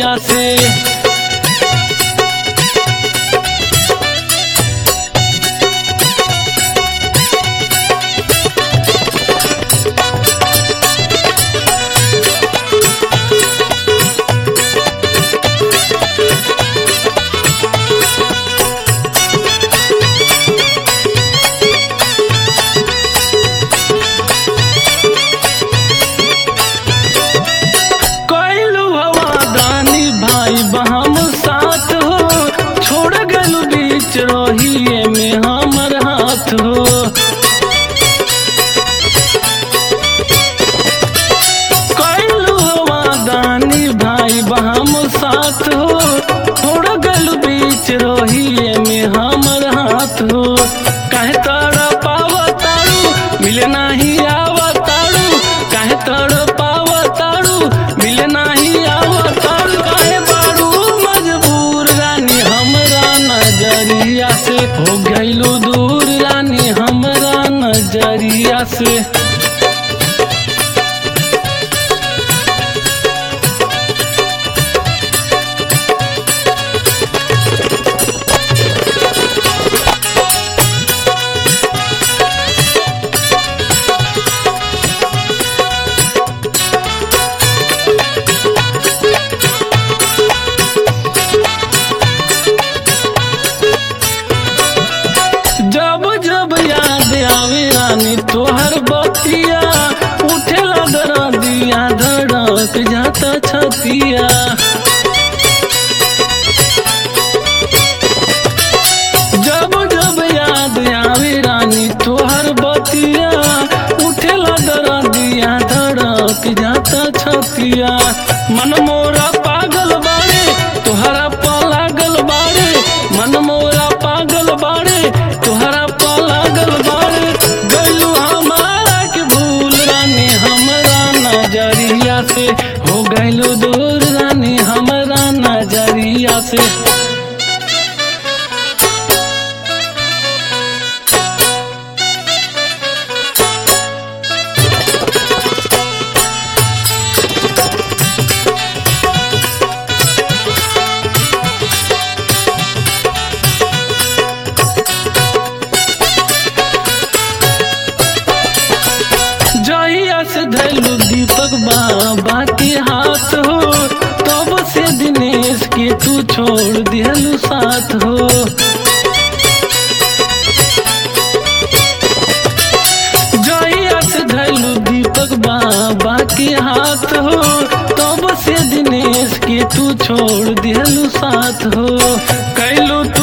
जरिया से कैलू हवा दानी भाई बहम साथ हो छोड़ गलू बीच रोहिए में हमर हाथ हो कैलू हवा दानी भाई बहम साथ हो छोड़ गलू बीच रोहिए में हमर हाथ हो काहे तड़ पावतारू मिले नाही आवतारू काहे तड़ पावतारू मिले नाही आवतारू काहे बारू मजबूर रानी हमरा नजरिया से हो गइलू दूर रानी हमरा नजरिया से जब जब याद आवे रानी तोहर बतिया उठे लगा दिया धड़क जाता छतिया जब जब याद आवे रानी तोहर बतिया उठे लगा दिया धड़क जाता छतिया मन मोरा पागल बाड़े तोहरा पागल बाड़े मन मोरा पागल बाड़े तोहरा पागल बाड़े गलू हमारा के भूल रानी हमरा नजरिया से हो गइलू दूर रानी हमरा नजरिया से जहिया से धैलू दीपक बाबा के हाथ हो तब से दिनेश के तू छोड़ दिहलू साथ हो जहिया से धैलू दीपक बाबा के हाथ हो तब से दिनेश के तू छोड़ दिहलू साथ हो कैलू तू